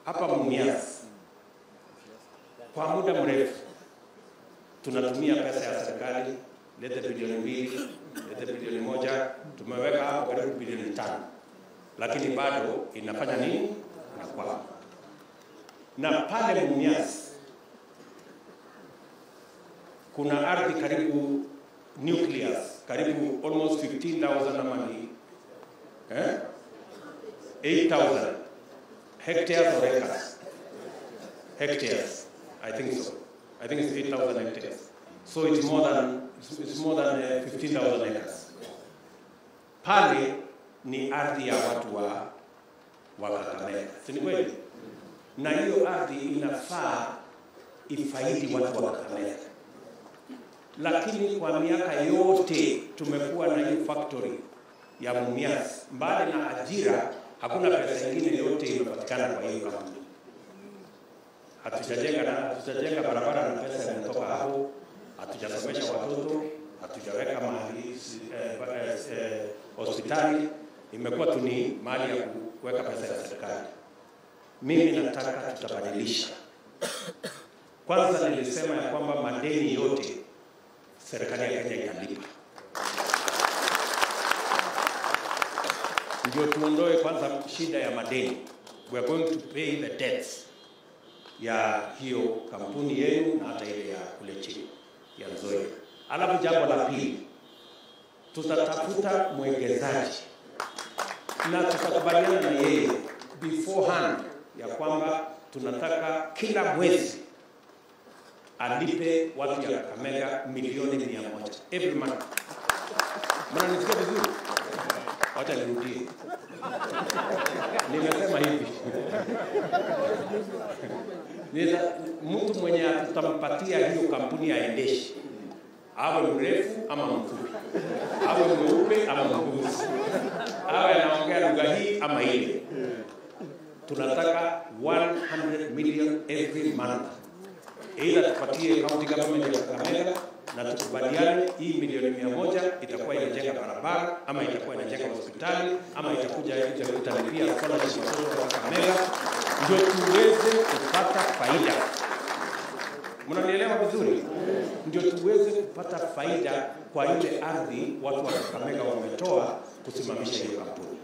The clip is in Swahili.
hapa Mumias kwa muda mrefu tunatumia pesa ya serikali, lete bilioni mbili, lete bilioni moja, tumeweka hapo karibu bilioni tano, lakini bado inafanya nini? Inakwama. Na pale Mumias kuna ardhi karibu nucleus karibu almost 15,000 ama ni eh? 8,000 hectares or acres hectares I think so I think it's 8,000 hectares so it's more than it's more than uh, 15,000 acres pale ni ardhi ya watu wa wa Kakamega si ni kweli na hiyo ardhi inafaa ifaidi watu wa Kakamega lakini kwa miaka yote tumekuwa na hiyo factory ya Mumias. Mbali na ajira, hakuna pesa nyingine yote imepatikana kwa hiyo kampuni. Hatujajenga na hatujajenga barabara na pesa imetoka hapo, hatujasomesha watoto, hatujaweka mahali eh, eh, eh, hospitali, imekuwa tu ni mahali ya kuweka pesa ya serikali. Mimi nataka tutabadilisha. Kwanza nilisema ya kwamba madeni yote serikali ya Kenya italipa. Ndio tuondoe kwanza shida ya madeni. We are going to pay the debts ya hiyo kampuni yenu na hata ile ya kule chini ya Nzoia. Alafu jambo la pili, tutatafuta mwekezaji na tutakubaliana na yeye beforehand ya kwamba tunataka kila mwezi alipe watu ya Kakamega milioni mia moja every month. Mnanisikia vizuri? Wacha nirudie, nimesema hivi Nita, mtu mwenye tutampatia hiyo kampuni aendeshe, awe mrefu ama mfupi, awe mweupe ama mweusi, awe anaongea lugha hii ama ile. Tunataka 100 million every month Aidha tupatie county government ya Kakamega na tukubaliane hii milioni mia moja itakuwa inajenga barabara ama itakuwa inajenga hospitali ama itakuja italipia scholarship watoto wa Kakamega, ndio tuweze kupata faida. Mnanielewa vizuri? Ndio tuweze kupata faida kwa ile ardhi watu wa Kakamega wametoa kusimamisha hiyo kampuni.